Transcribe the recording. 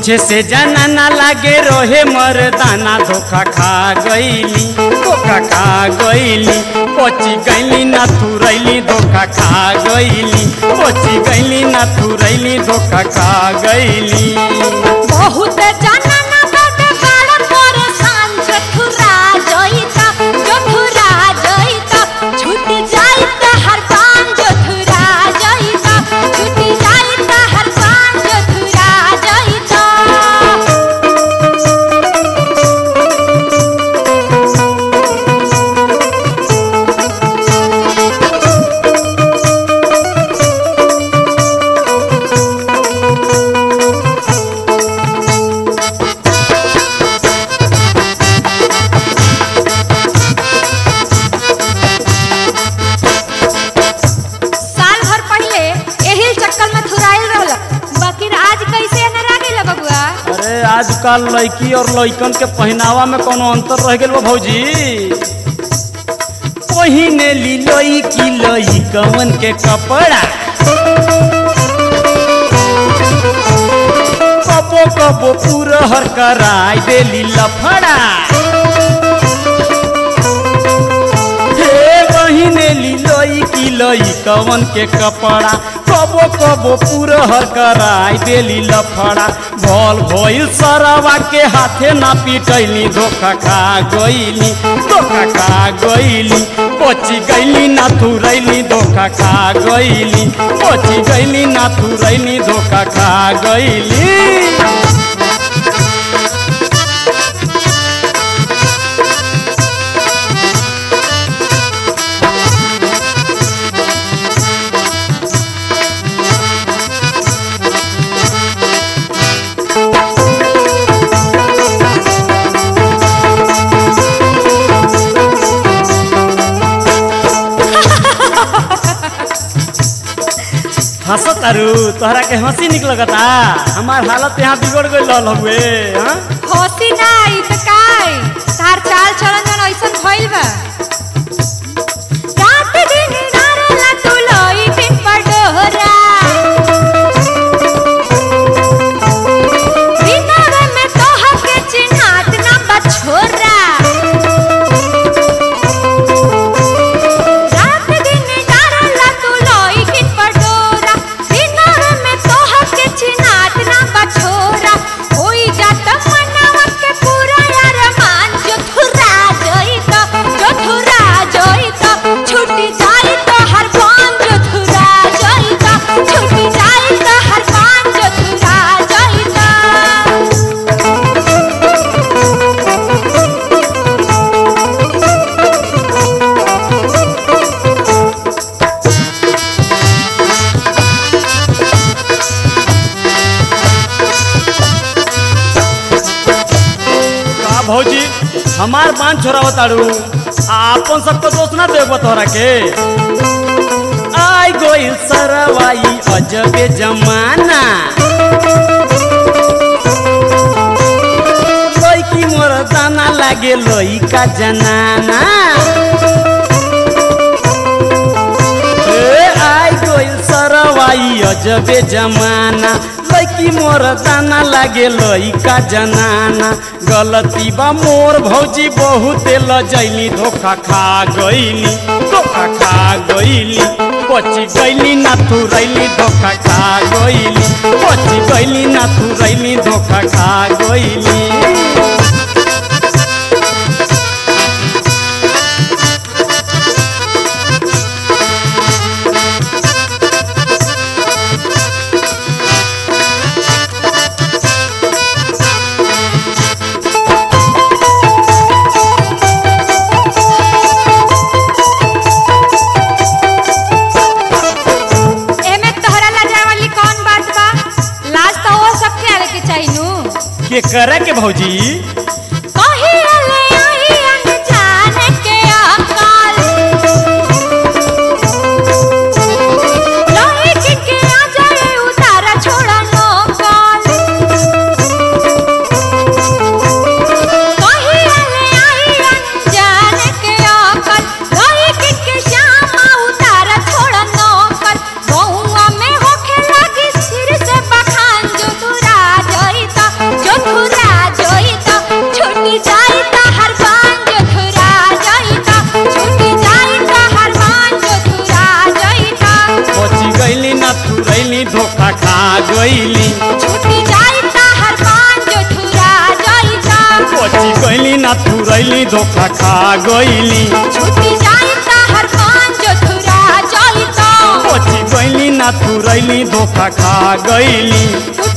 पीछे से जाना ना लागे रोहे मर्दाना धोखा खा गईली धोखा खा गईली पची गईली ना थुरैली धोखा खा गईली पची गईली ना थुरैली धोखा खा गईली बहुत जाना ना बाबे बाड़ा परेशान जठुरा जइता जठुरा जइता छूट जाइता हर काम जठुरा जइता छूट जाइता हर काम जठुरा जइता साल भर पहले एही चक्कर में थुराइल रहल बाकी आज कैसे नरा गेल बबुआ अरे आजकल लड़की और लड़कन के पहनावा में कोनो अंतर रह गेल बा भौजी पहिने ली लड़की लड़कवन के कपड़ा कबो कबो पूरा हर कराई देली लफड़ा हे बहिने ली लड़की लड़कवन के कपड़ा कबो कबो पूरा हर कराई देली लफड़ा भल भइल सरवा के हाथे ना पिटैली धोखा खा गईली धोखा खा गईली पची गईली ना थुरैली धोखा खा गईली पची गईली ना थुरैली धोखा खा गईली हंसत तारू तोहरा के हंसी निक लगता हमार हालत यहाँ बिगड़ गई लल हुए हाँ होती नाही त काय तार चाल चलन जन ऐसन भइल बा रात दिन डारला तू लोई पिन पडोरा दिनवे में तोह के चिन्हात ना बछोरा रात दिन डारला तू लोई पिन पडोरा दिनवे में तोह के चिन्हात ना बछोरा होई जात मनवा के पूरा यार मान जो थुरा जइता जो थुरा जइता छुटी जाई तो हर पान जो थुरा जइता छुटी जाई तो हर पान जो थुरा जइता का भौजी हमार बांध छोड़ा तारू आ अपन सबको दोस्त ना देव तोहरा के आई गोइल सरवाई अजबे जमाना लड़की मोर दाना लागे लइका जनाना ए आई गोइल सरवाई अजबे जमाना लड़की मोर दाना लागे लइका जनाना गलती बा मोर भौजी बहुत लजैली धोखा खा गईली धोखा खा गईली पची गईली ना थुरैली धोखा खा गईली पची गईली ना थुरैली धोखा खा गईली एमे तोहरा लाजा वाली कौन बात बा लाज तो वो सबके आवे के चाहिए नु के करे के भौजी कही ले आई अनजान के अकाल लोहे के के आ जाए उतारा छोड़ा नो काल कही ले आई अनजान के अकाल लोहे के के श्यामा उतारा छोड़ा नो काल गौवा में होखे लगी सिर से बखान जो तुरा जइता गईली छुट्टी जाई ताहर मान जो थुरा जाई ता बची गईली ना थुरैली धोखा खा गईली छुट्टी जाई ताहर मान जो थुरा जाई ता बची गईली ना थुरैली धोखा खा गईली टूट